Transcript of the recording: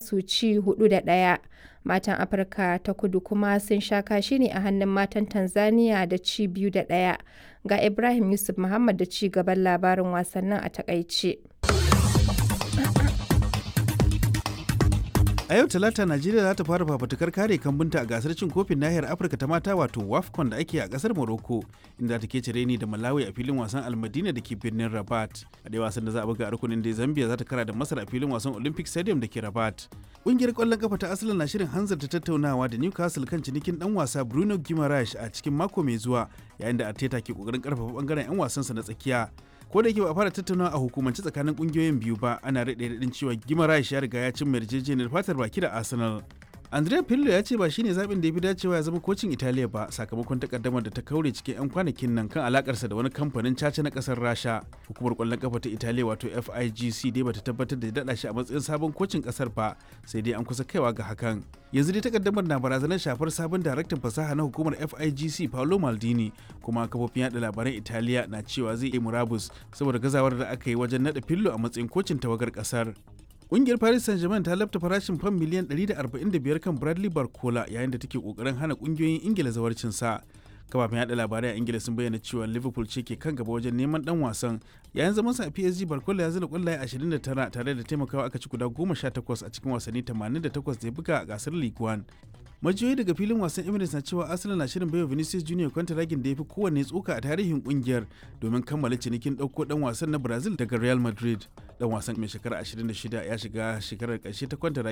su ci hudu da ɗaya. Matan Afirka ta kudu kuma sun sha kashi ne a hannun matan Tanzania da ci biyu da ɗaya. Ga Ibrahim Yusuf Muhammad da ci gaban labarin wasannin a takaice. A yau Talata Najeriya za ta fara fafutukar kare kambunta a gasar cin kofin nahiyar Afirka ta mata wato WAFCON da ake a kasar Morocco inda ta ke cire ni da Malawi a filin wasan Almadina da ke birnin Rabat. A dai wasan da za a buga a rukunin da Zambia za ta kara da Masar a filin wasan Olympic Stadium da ke Rabat. Ƙungiyar ƙwallon kafa ta Arsenal na shirin hanzarta tattaunawa da Newcastle kan cinikin dan wasa Bruno Guimaraes a cikin mako mai zuwa yayin da Arteta ke kokarin karfafa bangaren 'yan wasansa na tsakiya. ko da yake ba a fara tattaunawa a hukumance tsakanin kungiyoyin biyu ba ana rade radin cewa gimarash ya riga ya cin yarjejeniyar fatar baki da arsenal andrea pillo ya ce ba shine zaɓin da ya fi dacewa ya zama kocin italiya ba sakamakon takaddamar da ta kaure cikin 'yan kwanakin nan kan alakarsa da wani kamfanin caca na kasar rasha hukumar kwallon kafa ta italiya wato figc dai bata tabbatar da daɗa shi a matsayin sabon kocin kasar ba sai dai an kusa kaiwa ga hakan yanzu dai takaddamar na barazanar shafar sabon daraktan fasaha na hukumar figc paolo maldini kuma kafofin yada labaran italiya na cewa zai yi murabus saboda gazawar da aka yi wajen naɗa fillo a matsayin kocin tawagar kasar Ƙungiyar Paris Saint-Germain ta lafta farashin fam miliyan 145 kan Bradley Barcola yayin da take kokarin hana ƙungiyoyin Ingila zawarcin sa. Kafafen yada labarai a Ingila sun bayyana cewa Liverpool ce ke kan gaba wajen neman dan wasan. Yayin zaman sa a PSG Barcola ya zira kwallaye 29 tare da taimakawa aka ci guda 18 a cikin wasanni 88 da ya buga a gasar League One. majiyoyi daga filin wasan emirates na cewa arsenal na shirin baiwa vinicius junior kwantaragin da ya fi kowanne tsoka a tarihin kungiyar domin kammala cinikin ɗauko ɗan wasan na brazil daga real madrid dan wasan mai shekara 26 ya shiga shekarar ƙarshe ta kwantaragin